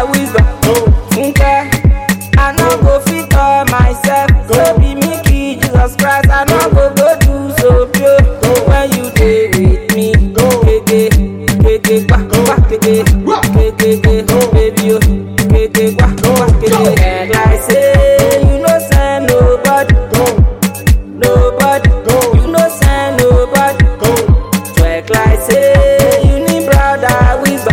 wisdom. Funke, I no go fit all myself. So be me key, Jesus Christ. I no go go do so pure. When you dey with me, keke, keke, kwa, kwa, keke, keke, keke, baby, oh, keke, kwa, kwa, keke. And like say, you no send nobody, nobody, you no send nobody. Twerk like say, you need brother wisdom,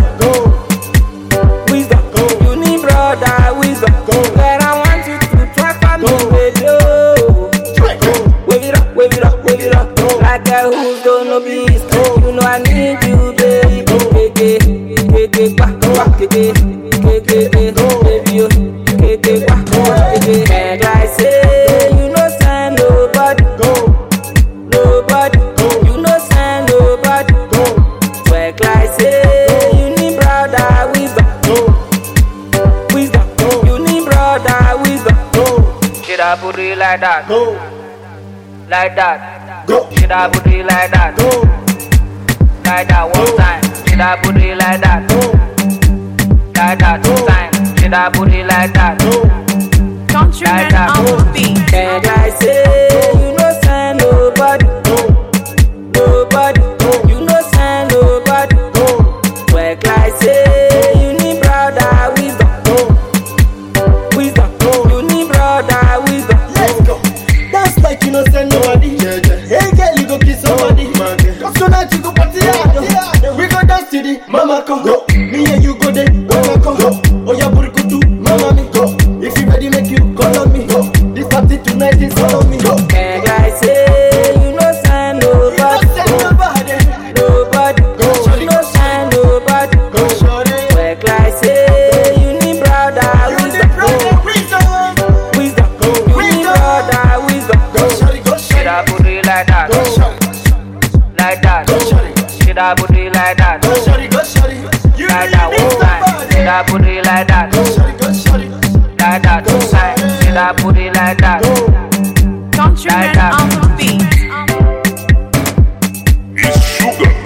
wisdom. You need brother wisdom. But I want you to twerk for me, baby. Oh. Wave it up, wave it up, wave it up. Like a who's gonna be straight. You know I need you, baby. Keke, keke, kwa, kwa, keke, keke, keke, baby. Oh. Keke, kwa, kwa, keke. And I say, you know, send nobody, nobody. You know, send nobody. Twerk like say, you need brother wisdom, wisdom. You need brother wisdom. Should I put it like that? Like that. Should I put it like that? Like that one time. Should I put it like that? Like that two times. Should I put it like that? Countryman on the beat. And I say, you know, send nobody, nobody. You know, send nobody. Work like say, you need brother wisdom, wisdom. You need brother wisdom. Let's go. Dance like you no send nobody. Hey girl, you go kiss somebody. Cause tonight you go party hard. We go dance to the mama come. Me and you go there, mama come. Oh yeah, burikutu, mama me go. If you ready, make you call on me. This party tonight is all on me. And I say, you know, send You no nobody, send nobody. nobody. You know, send nobody. Go shorty. Work like say, you need brother You the wisdom, brother wisdom. wisdom. You need brother wisdom. Go shorty, go Should shorty. I put it like that? Go shorty, Like that? go shorty. Should I put it like that? Go shorty, go shorty. You Like really that need one time? Should I somebody. put it like that? Go shorty, go shorty. Like that two times? Should I put it like that? Countryman on the beat. It's sugar.